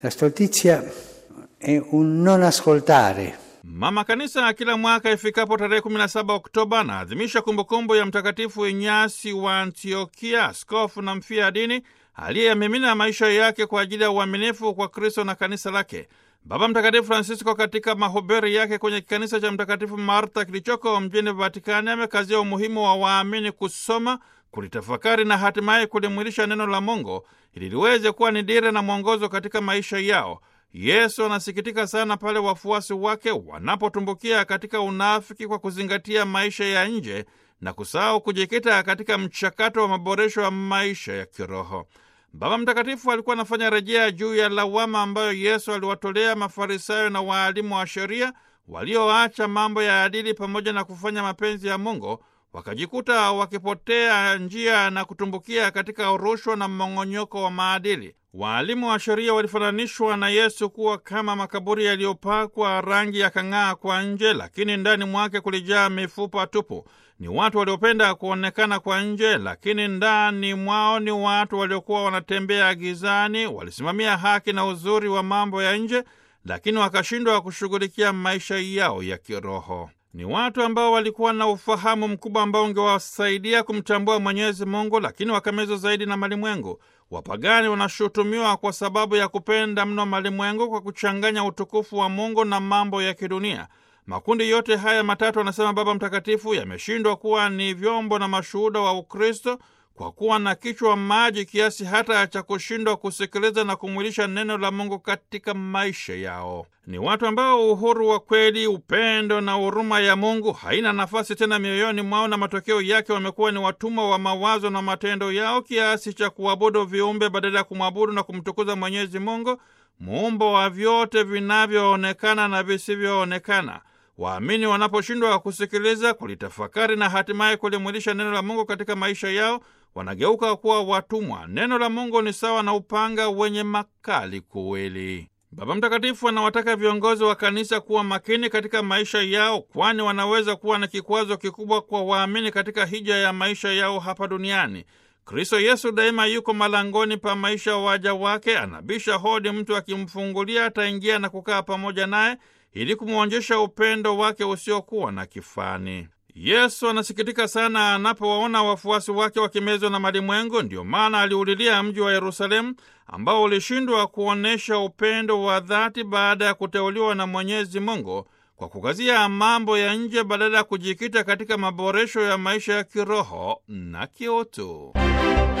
La stoltizia è un non ascoltare Mama Kanisa kila mwaka ifikapo tarehe 17 Oktoba anaadhimisha kumbukumbu ya Mtakatifu Inyasi wa Antiokia, askofu na mfia dini aliyeyamimina maisha yake kwa ajili ya uaminifu kwa Kristo na kanisa lake. Baba Mtakatifu Francisco katika mahubiri yake kwenye kikanisa cha Mtakatifu Marta kilichoko mjini Vatikani amekazia umuhimu wa waamini kusoma, kulitafakari na hatimaye kulimwilisha neno la Mungu ili liweze kuwa ni dira na mwongozo katika maisha yao. Yesu anasikitika sana pale wafuasi wake wanapotumbukia katika unafiki kwa kuzingatia maisha ya nje na kusahau kujikita katika mchakato wa maboresho ya maisha ya kiroho. Baba Mtakatifu alikuwa anafanya rejea juu ya lawama ambayo Yesu aliwatolea Mafarisayo na waalimu wa sheria walioacha mambo ya adili pamoja na kufanya mapenzi ya Mungu, wakajikuta wakipotea njia na kutumbukia katika rushwa na mmong'onyoko wa maadili. Waalimu wa sheria walifananishwa na Yesu kuwa kama makaburi yaliyopakwa rangi ya kang'aa kwa nje, lakini ndani mwake kulijaa mifupa tupu. Ni watu waliopenda kuonekana kwa nje, lakini ndani mwao ni watu waliokuwa wanatembea gizani. Walisimamia haki na uzuri wa mambo ya nje, lakini wakashindwa kushughulikia maisha yao ya kiroho. Ni watu ambao walikuwa na ufahamu mkubwa ambao ungewasaidia kumtambua Mwenyezi Mungu, lakini wakamezwa zaidi na malimwengu. Wapagani wanashutumiwa kwa sababu ya kupenda mno malimwengu kwa kuchanganya utukufu wa Mungu na mambo ya kidunia. Makundi yote haya matatu, anasema Baba Mtakatifu, yameshindwa kuwa ni vyombo na mashuhuda wa Ukristo kwa kuwa na kichwa maji kiasi hata cha kushindwa kusikiliza na kumwilisha neno la Mungu katika maisha yao. Ni watu ambao uhuru wa kweli, upendo na huruma ya Mungu haina nafasi tena mioyoni mwao, na matokeo yake wamekuwa ni watumwa wa mawazo na matendo yao kiasi cha kuabudu viumbe badala ya kumwabudu na kumtukuza Mwenyezi Mungu, muumbo wa vyote vinavyoonekana na visivyoonekana. Waamini wanaposhindwa kusikiliza, kulitafakari na hatimaye kulimwilisha neno la Mungu katika maisha yao, wanageuka kuwa watumwa. Neno la Mungu ni sawa na upanga wenye makali kuwili. Baba Mtakatifu anawataka viongozi wa kanisa kuwa makini katika maisha yao, kwani wanaweza kuwa na kikwazo kikubwa kwa waamini katika hija ya maisha yao hapa duniani. Kristo Yesu daima yuko malangoni pa maisha waja wake, anabisha hodi. Mtu akimfungulia ataingia na kukaa pamoja naye ili kumwonyesha upendo wake usiokuwa na kifani. Yesu anasikitika sana anapowaona wafuasi wake wakimezwa na malimwengu. Ndiyo maana aliulilia mji wa Yerusalemu ambao ulishindwa kuonyesha upendo wa dhati baada ya kuteuliwa na Mwenyezi Mungu kwa kukazia mambo ya nje badala ya kujikita katika maboresho ya maisha ya kiroho na kiutu.